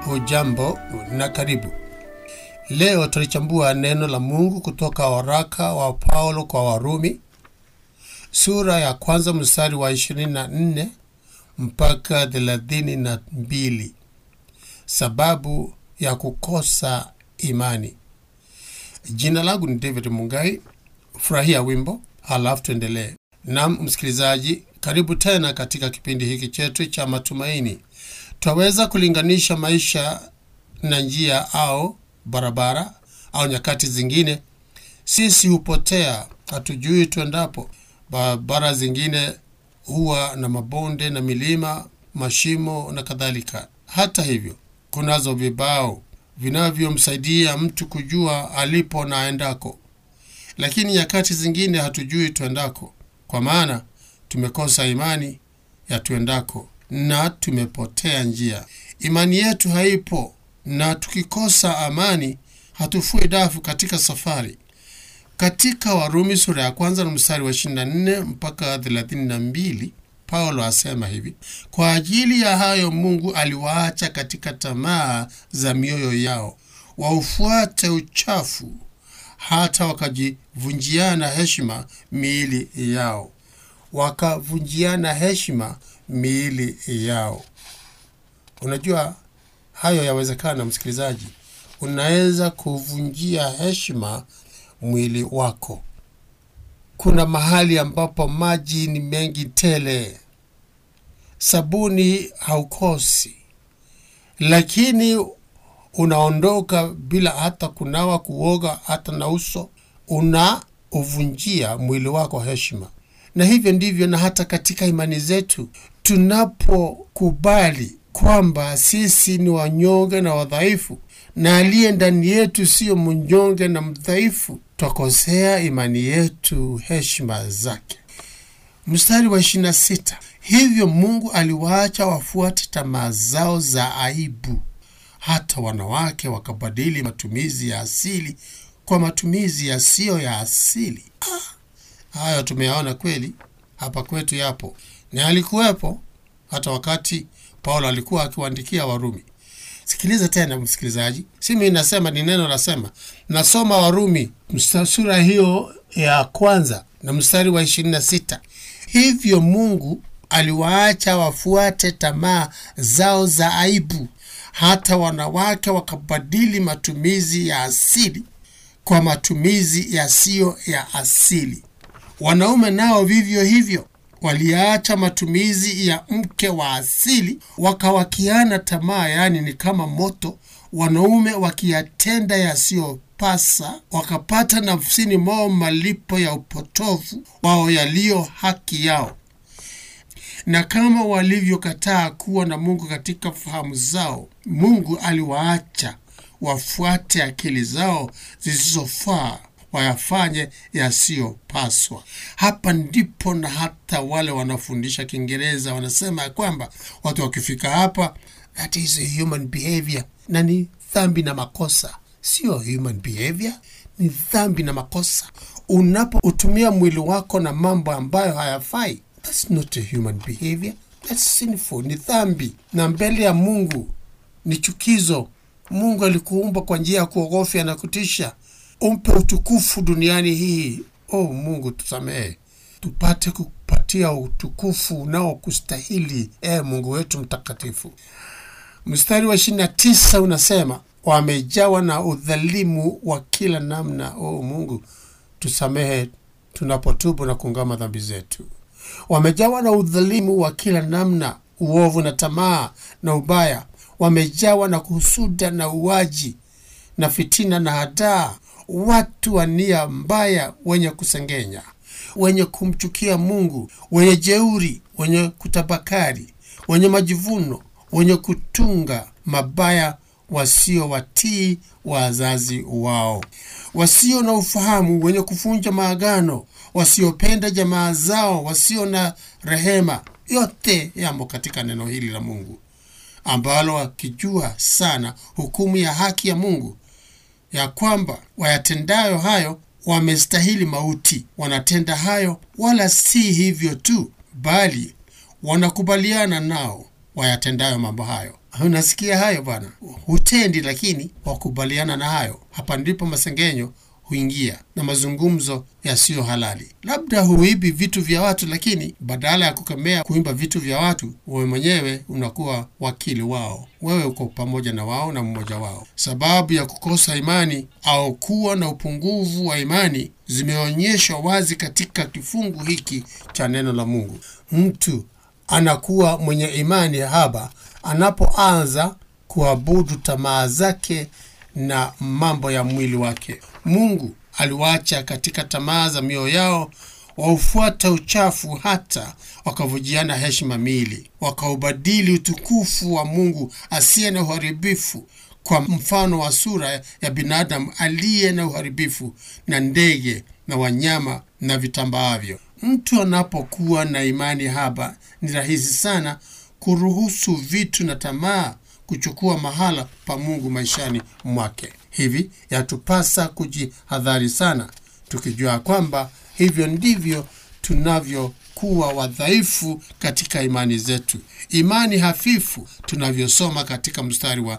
Hujambo na karibu. Leo tulichambua neno la Mungu kutoka waraka wa Paulo kwa Warumi sura ya kwanza mstari wa 24 mpaka 32, sababu ya kukosa imani. Jina langu ni David Mungai. Furahia wimbo halafu tuendelee. Nam msikilizaji, karibu tena katika kipindi hiki chetu cha matumaini. Twaweza kulinganisha maisha na njia au barabara au nyakati zingine, sisi hupotea, hatujui tuendapo. Barabara zingine huwa na mabonde na milima, mashimo na kadhalika. Hata hivyo, kunazo vibao vinavyomsaidia mtu kujua alipo na aendako, lakini nyakati zingine hatujui tuendako, kwa maana tumekosa imani ya tuendako na tumepotea njia. Imani yetu haipo, na tukikosa amani hatufui dafu katika safari. Katika Warumi sura ya kwanza na mstari wa 24 mpaka 32, Paulo asema hivi: kwa ajili ya hayo Mungu aliwaacha katika tamaa za mioyo yao, waufuate uchafu, hata wakajivunjiana heshima miili yao, wakavunjiana heshima miili yao. Unajua hayo yawezekana, msikilizaji, unaweza kuvunjia heshima mwili wako. Kuna mahali ambapo maji ni mengi tele, sabuni haukosi, lakini unaondoka bila hata kunawa, kuoga, hata na uso, unauvunjia mwili wako heshima. Na hivyo ndivyo na hata katika imani zetu, tunapokubali kwamba sisi ni wanyonge na wadhaifu na aliye ndani yetu siyo mnyonge na mdhaifu, twakosea imani yetu heshima zake. Mstari wa 26, hivyo Mungu aliwaacha wafuate tamaa zao za aibu, hata wanawake wakabadili matumizi ya asili kwa matumizi yasiyo ya asili. Ah, hayo tumeyaona kweli, hapa kwetu yapo na alikuwepo hata wakati Paulo alikuwa akiwaandikia Warumi. Sikiliza tena msikilizaji, si mimi nasema, ni neno nasema. Nasoma Warumi sura hiyo ya kwanza na mstari wa 26, hivyo Mungu aliwaacha wafuate tamaa zao za aibu, hata wanawake wakabadili matumizi ya asili kwa matumizi yasiyo ya asili. Wanaume nao vivyo hivyo waliacha matumizi ya mke wa asili wakawakiana tamaa, yaani ni kama moto, wanaume wakiyatenda yasiyopasa, wakapata nafsini mwao malipo ya upotovu wao yaliyo haki yao. Na kama walivyokataa kuwa na Mungu katika fahamu zao, Mungu aliwaacha wafuate akili zao zisizofaa wayafanye yasiyopaswa. Hapa ndipo na hata wale wanafundisha Kiingereza wanasema ya kwamba watu wakifika hapa, that is a human behavior, na ni dhambi na makosa. Sio human behavior, ni dhambi na makosa. Unapoutumia mwili wako na mambo ambayo hayafai, that's not a human behavior, that's sinful, ni dhambi, na mbele ya Mungu ni chukizo. Mungu alikuumba kwa njia ya kuogofya na kutisha umpe utukufu duniani hii. Oh Mungu, tusamehe tupate kupatia utukufu unaokustahili, e Mungu wetu mtakatifu. Mstari wa ishirini na tisa unasema wamejawa na udhalimu wa kila namna. Oh Mungu, tusamehe tunapotubu na kuungama dhambi zetu. Wamejawa na udhalimu wa kila namna, uovu na tamaa na ubaya. Wamejawa na kuhusuda na uwaji na fitina na hadaa watu wa nia mbaya, wenye kusengenya, wenye kumchukia Mungu, wenye jeuri, wenye kutabakari, wenye majivuno, wenye kutunga mabaya, wasio watii wazazi wao, wasio na ufahamu, wenye kuvunja maagano, wasiopenda jamaa zao, wasio na rehema. Yote yamo katika neno hili la Mungu ambalo wakijua sana hukumu ya haki ya Mungu ya kwamba wayatendayo hayo wamestahili mauti. Wanatenda hayo, wala si hivyo tu, bali wanakubaliana nao wayatendayo mambo hayo. unasikia hayo bwana hutendi lakini wakubaliana na hayo hapa ndipo masengenyo huingia na mazungumzo yasiyo halali labda huibi vitu vya watu lakini badala ya kukemea kuimba vitu vya watu wewe mwenyewe unakuwa wakili wao wewe uko pamoja na wao na mmoja wao sababu ya kukosa imani au kuwa na upungufu wa imani zimeonyeshwa wazi katika kifungu hiki cha neno la mungu mtu anakuwa mwenye imani haba anapoanza kuabudu tamaa zake na mambo ya mwili wake mungu aliwacha katika tamaa za mioyo yao waufuata uchafu hata wakavujiana heshima miili wakaubadili utukufu wa mungu asiye na uharibifu kwa mfano wa sura ya binadamu aliye na uharibifu na ndege na wanyama na vitambaavyo mtu anapokuwa na imani haba ni rahisi sana kuruhusu vitu na tamaa kuchukua mahala pa mungu maishani mwake hivi yatupasa kujihadhari sana tukijua kwamba hivyo ndivyo tunavyokuwa wadhaifu katika imani zetu imani hafifu tunavyosoma katika mstari wa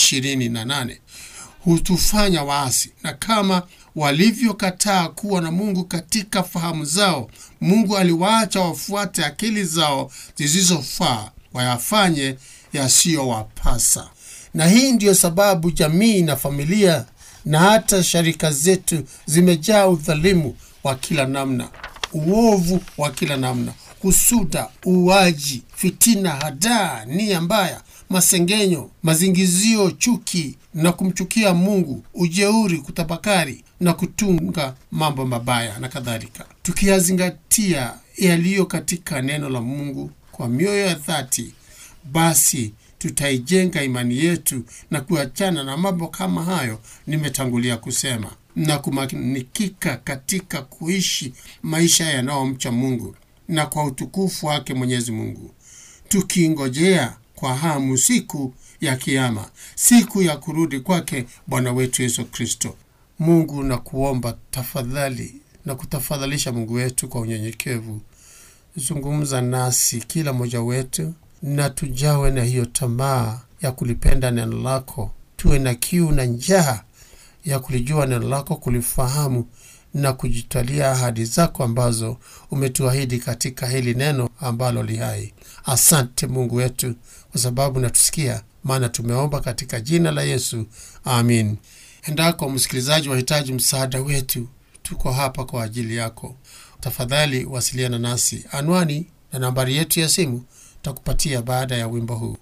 28 hutufanya waasi na kama walivyokataa kuwa na mungu katika fahamu zao mungu aliwaacha wafuate akili zao zisizofaa wayafanye yasiyowapasa na hii ndiyo sababu jamii na familia na hata sharika zetu zimejaa udhalimu wa kila namna uovu wa kila namna husuda uuaji fitina hadaa nia mbaya masengenyo mazingizio chuki na kumchukia mungu ujeuri kutafakari na kutunga mambo mabaya na kadhalika tukiyazingatia yaliyo katika neno la mungu kwa mioyo ya dhati basi tutaijenga imani yetu na kuachana na mambo kama hayo nimetangulia kusema na kumanikika katika kuishi maisha yanayomcha mungu na kwa utukufu wake mwenyezi mungu tukingojea kwa hamu siku ya kiama siku ya kurudi kwake bwana wetu yesu kristo mungu na kuomba tafadhali na kutafadhalisha mungu wetu kwa unyenyekevu zungumza nasi kila mmoja wetu na tujawe na hiyo tamaa ya kulipenda neno lako tuwe na kiu na njaa ya kulijua neno lako kulifahamu na kujitwalia ahadi zako ambazo umetuahidi katika hili neno ambalo lihai asante mungu wetu kwa sababu natusikia maana tumeomba katika jina la yesu amin endako msikilizaji wahitaji msaada wetu tuko hapa kwa ajili yako tafadhali wasiliana nasi anwani na nambari yetu ya simu takupatia baada ya wimbo huu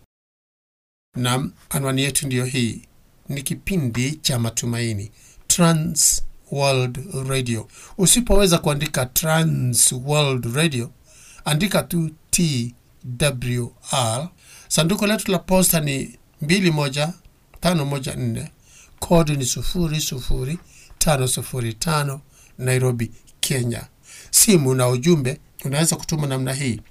nam anwani yetu ndiyo hii ni kipindi cha matumaini trans world radio usipoweza kuandika trans world radio andika tu twr sanduku letu la posta ni 21514 kodi ni 00505 nairobi kenya simu na ujumbe unaweza kutuma namna hii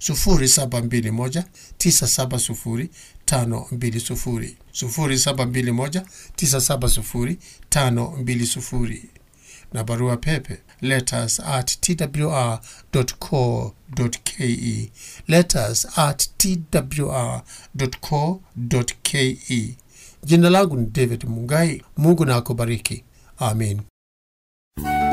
721970520 721970520 na barua pepe letters at twr.co.ke letters at twr.co.ke jina langu ni david mungai mungu na akubariki amin